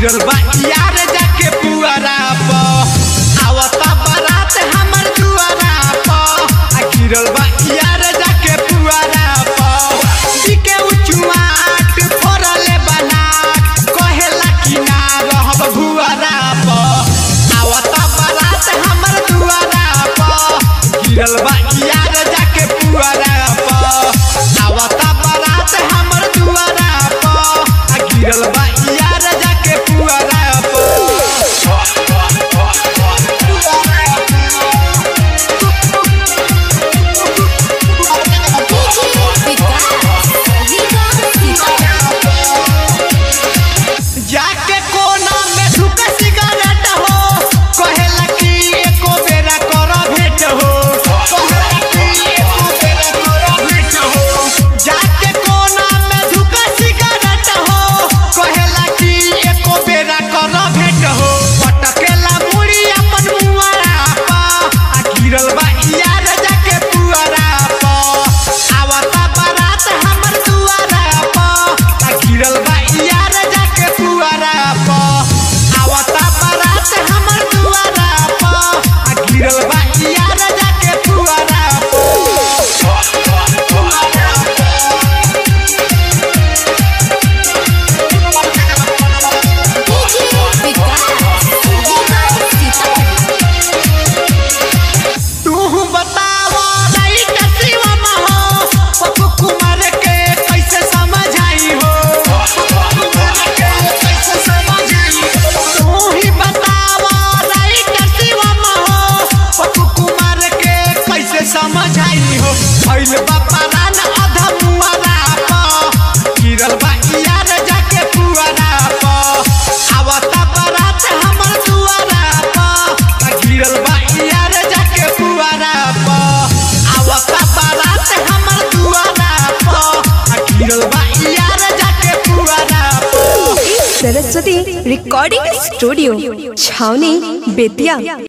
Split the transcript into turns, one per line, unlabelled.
गिरल बा यार जाके पुअरा प आवता बारात हमर दुआरा प आ गिरल बा यार जाके पुअरा प दिके उचुआट फोरले बनाट कहेला कि ना रहब भुअरा प आवता बारात हमर दुआरा प गिरल बा यार जाके पुअरा प आवता बारात हमर दुआरा प आ गिरल बा यार जाके पुअरा प जाके कोना में झुक सिगरेट हो कहेला कि एको बेरा कर भेट हो कहेला कि एको बेरा कर भेट हो जाके कोना में झुक सिगरेट हो कहेला कि एको बेरा कर भेट हो पटकेला मुड़ी अपन मुआरा पा आ गिरल बा यार जाके पुअरा पा आवता बारात हमर दुआरा पा आ गिरल बा यार जाके पुअरा पा आवता बारात हमर दुआरा पा आ गिरल बा यार जाके पुअरा पा तू बताव राइट शिवम हो पप्पू कुमार के कैसे समझाई हो पप्पू कुमार के कैसे समझाई हो तू ही बताव राइट शिवम हो पप्पू कुमार के कैसे समझाई हो भइल बापा रान अधा मुआरा प गिरल बा यार जाके पुआरा प आवता बारात हमर दुआरा प आ गिरल बा यार जाके पुआरा प आवता बारात हमर दुआरा प आ गिरल बा यार जाके पुआरा प
सरस्वती रिकॉर्डिंग स्टूडियो छावनी बेतिया